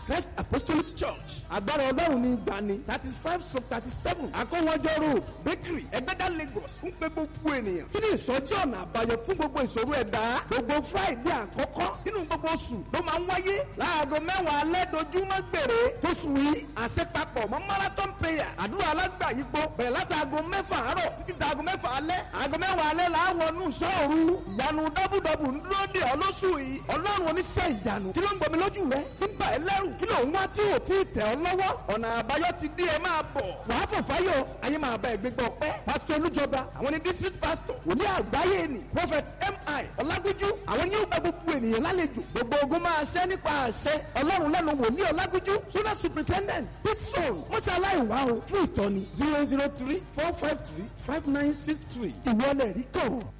christ apostolic church agbára ọlọ́run ní ìgbani thirty five sub thirty seven akọ́wọ́jọ́ road bakery ẹgbẹ́dá lagos ń pe gbogbo ènìyàn kí ni ìsọjí ọ̀nà àbáyọ fún gbogbo ìṣòro ẹ̀dá gbogbo friday àkọ́kọ́ nínú gbogbo oṣù ló máa ń wáyé láago mẹ́wàá alẹ́ dojúmọ́ gbèrè tóṣù yìí àṣepapọ̀ mọ́ marathon prayer àdúrà alágbàyípo bẹ̀rẹ̀ láti aago mẹ́fà àárọ̀ títí di aago mẹ́fà alẹ́ aago mẹ́wàá alẹ́ là á wọnú sọ́ọ̀rù ìyanu dábùdábù ń dúró dè ọ́ lóṣù yìí ọlọ́run oníṣẹ́ ìyanu kí ló ń gbomi lójú rẹ tí ń bà ẹ́ lẹ́rù kí ló ń wá tí ò tí ì tẹ̀ ọ́ lọ́wọ́ ọ̀nà àbáyọ ti dé ẹ máa bọ̀ wàá fọ̀fáyọ̀ ayé máa bá ẹgbẹ́ gbọ́ pẹ́ pásítọ̀ olújọba àwọn ní district pastor wòlíì àgbáyé ni prophet mi ọlágúnjú àwọn ní ó gba gbogbo ènìyàn lálejò gbogbo ogun máa ṣẹ́ nípa àṣẹ ọlọ́run lẹ́nu wòlíì ọlágúnjú sódà superintendent pitson mọ́ṣáláì wá o fún ìtọ́ni zero zero three four five three five nine six three ìwọlẹ̀ rí kàn.